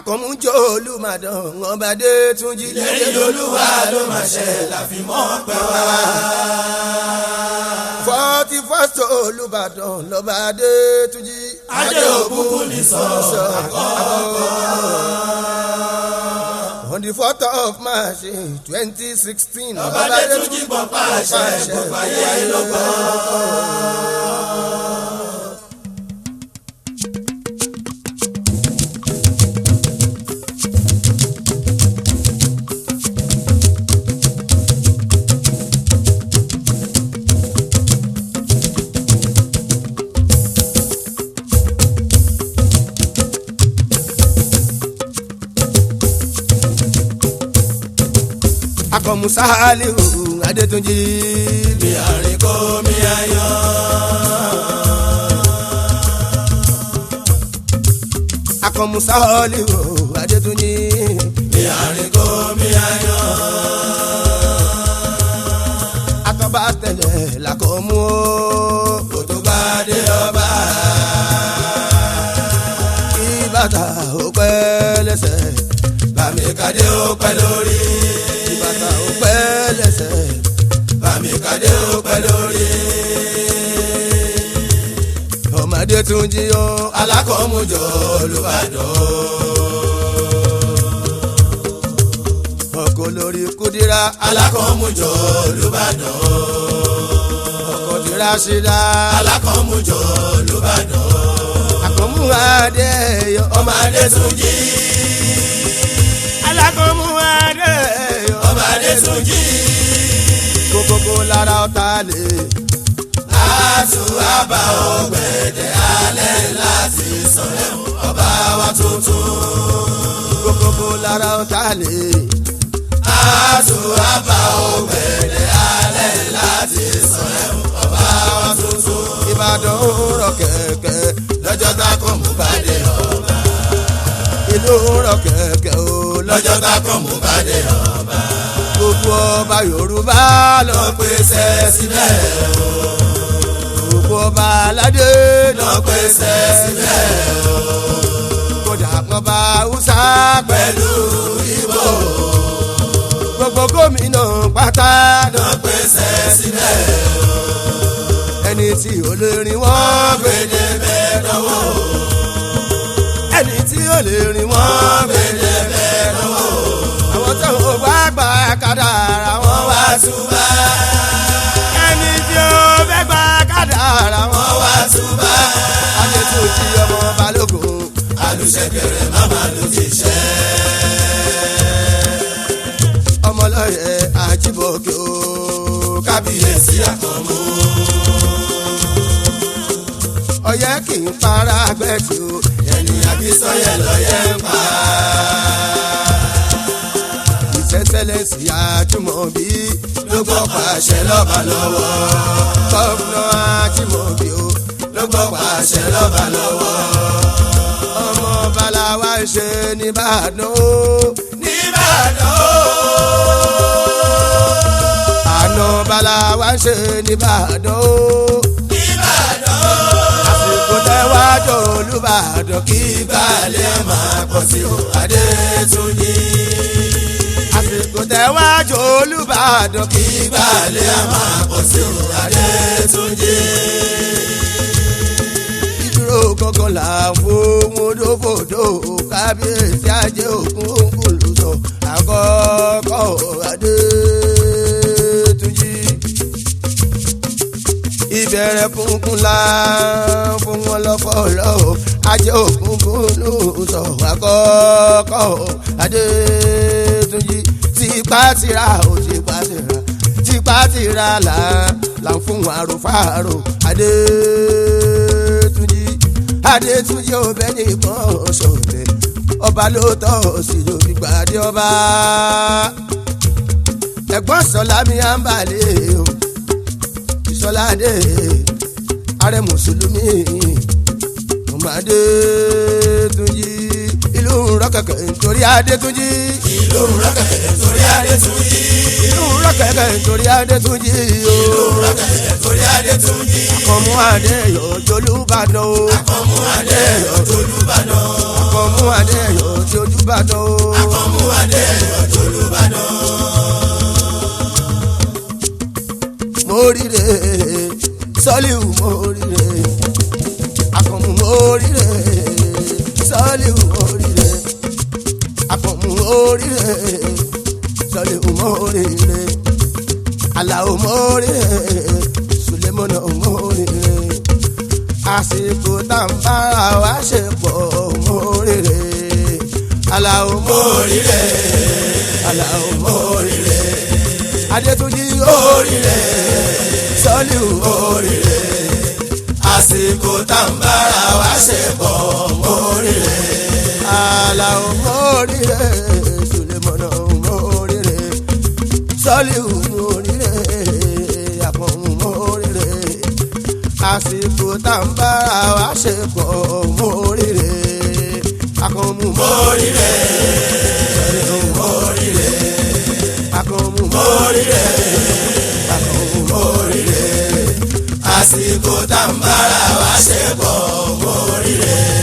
àkànmújọ olùmọ̀dán ọba dé túnjí. lẹ́yìn olúwa ló máa ṣe láfimọ́ pẹ́ wá. forty first olùbàdàn lọ́ba dé túnjí. adé òkùnkùn ní sọ̀rọ̀ àkọ́kọ́. on the fourth of march twenty sixteen. ọba dé túnjí gbọ̀n pàṣẹ gbogbo ayé ló gbọ́. akọmusa aliu adétúnjì. bí àríkó mi ayọ̀. akọmusa aliu adétúnjì. bí àríkó mi ayọ̀. atọ́ba tẹ̀lẹ̀ làkọ̀mú o. kò tó bá dé ọba. kí bàtà ó pẹ́ lẹ́sẹ̀. bàmí kadé ó pẹ́ lórí. kí bàtà ó pẹ́ lẹ́sẹ̀. bàmí kadé ó pẹ́ lórí. ọmọdé tún jí o. alákọ̀ọ́mùjọ olùbàdàn. ọkọ lórí kúdírà. alákọ̀ọ́mùjọ olùbàdàn. ọkọ dírà ṣídà. alákọ̀ọ́mùjọ olùbàdàn. àkọ́mú adé yọ. ọmọ adé tún jí. alákọ̀mú adé yọ. ọmọ adé tún jí. kókókó lára ọ̀tá lè. àtún àbá ọgbẹ̀dẹ̀ alẹ́ láti sọ̀rọ̀ ọba wa tuntun. kókókó lára ọ̀tá lè. àtún àbá ọgbẹ̀dẹ̀ alẹ́ láti sọ̀rọ̀ ọba wa tuntun. ìbàdàn ń rọ kẹ̀kẹ́. lọ́jọ́ tá a kọ́ mú bàdé ọba. ìlú ń rọ kẹ̀kẹ́ o. lọ́jọ́ tá a kọ́ mú bàdé ọba. gbogbo ọba yorùbá lọ. lọ pèsè sílẹ̀ o. gbogbo ọba aládé lọ pèsè sílẹ̀ o. kódà kan bá haúsá pẹ̀lú ìbò gbogbo gómìnà pátá lọ pèsè sílẹ̀ o. ẹni tí ò lè rìn wọ́n gbé gbèdé bẹ́ẹ̀ lọ́wọ́ ẹni tí ò lè rìn wọ́n gbé gbèdé bẹ́ẹ̀ lọ́wọ́ àwọn tó ń wá gbà kádàrá wọn wọ́n wá túbà ẹni tí ó fẹ́ gbà kádàrá wọn wọ́n wá túbà adétúnjì ọmọ balógun alùsẹ̀kẹ̀rẹ̀ màmá ló ti ṣẹ́ ọmọlọ́yẹ àjíbọ̀kẹ́ o kábíyèsí àkànmú ọyẹ kì í para gbẹ̀tì o ẹni àbísọ̀yẹ lọ́yẹ̀ ń pa ìṣẹ́sẹ́lẹ̀sì àjùmọ̀bí ló gbọ́ pàṣẹ lọ́ba lọ́wọ́ gọ́fúnà àjùmọ̀bí o ló gbọ́ pàṣẹ lọ́ba lọ́wọ́ ọmọ balawa ń ṣe nìbàdàn o nìbàdàn ó. àná balawa ń ṣe nìbàdàn o Ìbàdàn àsìkò tẹ́wájú olùbàdàn kí ìbàlẹ̀ máa pọ̀ sí o Adétúnjì. àsìkò tẹ́wájú olùbàdàn kí ìbàlẹ̀ máa pọ̀ sí o Adétúnjì. ìdúró kankan là ń fowó dófòdó kábíyèsí ajé òkun kùlùsọ àkọ́kọ́ Adétúnjì. ìbẹ̀rẹ̀ kúnkún la fún wọn lọ́fọ̀ọ́lọ́ ajé òkun kùlùsọ àkọ́kọ́ Adétúnjì. tipátìrà ò tipátìrà tipátìrà là là ń fún àròfàrò Adétúnjì adétúnjì ọbẹ̀ nìkan ṣọ̀tẹ̀ ọba ló tọ́ sí lórí gbàdé ọba ẹ̀gbọ́n sọlá mi à ń balẹ̀ o ìsọládé ààrẹ mùsùlùmí ọmọ adétúnjì ìlú rọ́kẹ̀kẹ̀ nítorí adétúnjì ìlú rọ́kẹ̀kẹ̀ torí Adétúnjì. ìlú rọ́kẹ̀kẹ̀ nítorí adétúnjì o ìlú rọ́kẹ̀kẹ̀ torí Adétúnjì. àkànmú adé yọjọ́ olúbàdàn o ọmọ adé ọ̀tọ̀ Olúbàdàn. àkànmú akọ́mú adéyọ̀ tí ojú bá dán o. akọ́mú adéyọ̀ tolúbàdàn. mo ríre sọ́líù mo ríre akọ̀mù mo ríre sọ́líù mo ríre akọ̀mù mo ríre sọ́líù mo ríre aláwo mo ríre sulemọ́nà mo ríre àsìkò tá n bára wa ṣe pọ̀ mo ríre aláwo mo ríre aláwo mo ríre adétúnjì ó ríre sọ́líù ó ríre àsìkò tá n bára wa ṣe pọ̀ móríire. aláwo mo ríre sulemọ́nà mo ríre sọ́líù mo ríre àpọ̀mù mo ríre àsìkò tá n bára wa ṣe pọ̀ mo ríre àkànmú mo móríire. ríre móríire. àkànmú mo móríire. àkànmú mo móríire. àsìkò tá n bára wa ṣe pọ̀ móríire.